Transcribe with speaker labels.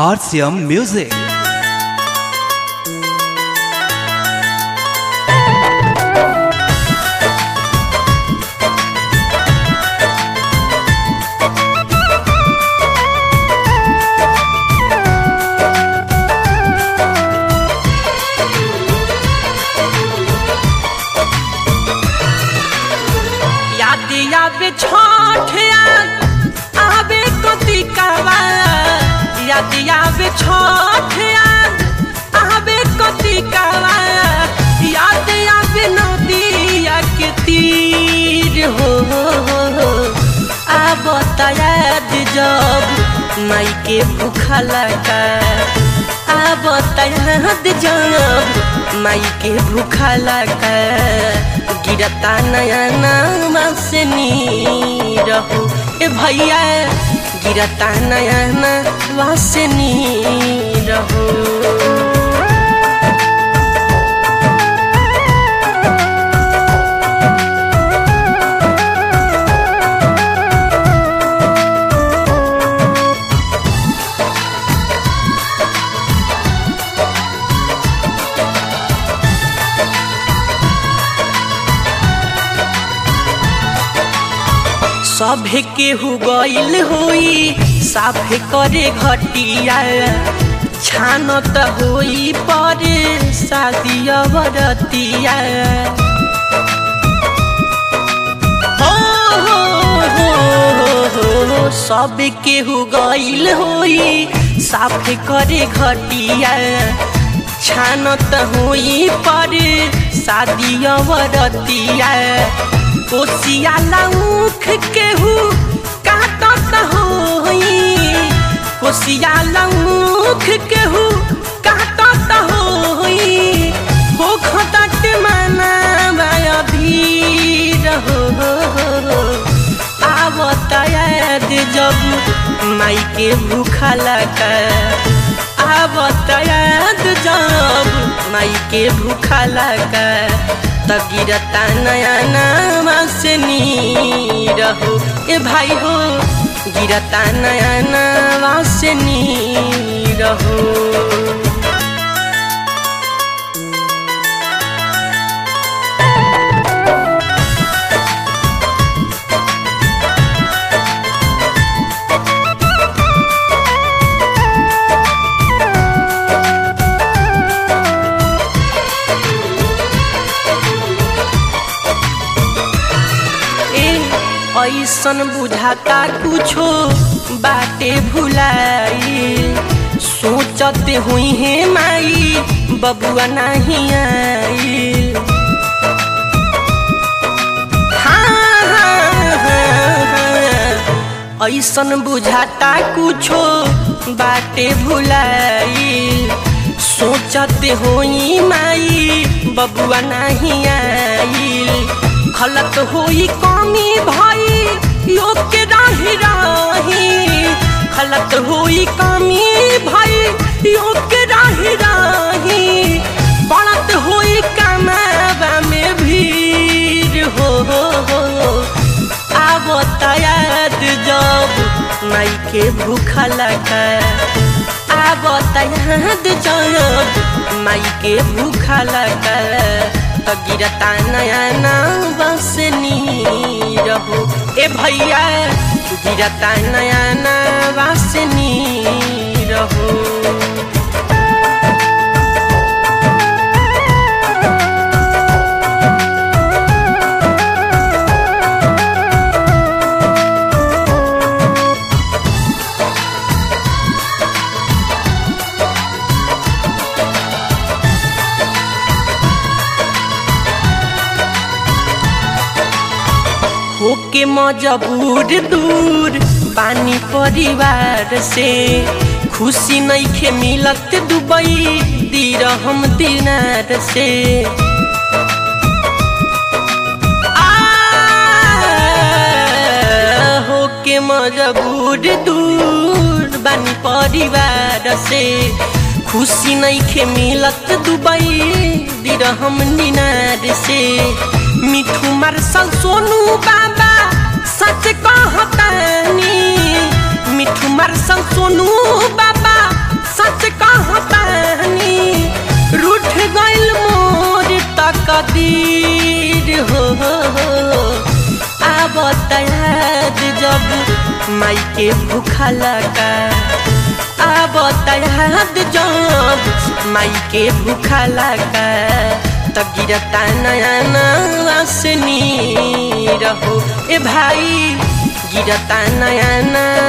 Speaker 1: RCM Music.
Speaker 2: याद आवे छठ याद आवे कतिकावा याद आवे छठ याद आवे कतिकावा याद आवे नदिया के तीर हो आब याद जब माई के भूखा लगा आब याद जब माई के भूखा लगा गिरता नया नामा से नी रहू ए भैया गिरता नया नामा से नी रहू सभे केहू गइल होई साफे करे घटिया छान त होई परे शादी बरतिया हो हो हो हो हो सब केहू गइल होई साफे करे घटिया छान त होई परे शादी बरतिया कोसिया लौख केहू काटत होई कोसिया लौख केहू काटत होई होखतट मना माया भीर हो आवत याद जब माई के भूखा लगा आवत याद जब माई के भूखा लगा त गिरता नया नामा से नी रहू ए भाई हो गिरता नया नामा से नी रहू ऐसन बुझाता कुछो बाटे भुलाई सोचते हुई है माई बबुआ नहीं आई हाँ, हाँ, हाँ, हाँ। ऐसन बुझाता कुछो बाटे भुलाई सोचते होई माई बबुआ नहीं आई खलत होई कमी भाई योग के राही राही खलत होई कमी भाई योग के राही राही बढ़त होई कमावा में भीड़ हो हो हो आवत याद जब माई के भूखा लगा आवत याद जब माई के भूखा लगा त गिरता नया नाम बस नी रहू ए भैया गिरता नया नाम बस नी रहू होके मजबूर दूर पानी परिवार से खुशी नहीं खे मिलत दुबई दीर हम दिनार से होके मजबूर दूर बानी परिवार से खुशी नहीं खे मिलत दुबई दीर हम दिनार से मिठू मार्शल सोनू बाबा सच कहतानी मिठू मार्शल सोनू बाबा माई के भूखा लगा अब याद जब माई के भूखा लगा त गिरता नया नवासनी रहो ए भाई गिरता नया नया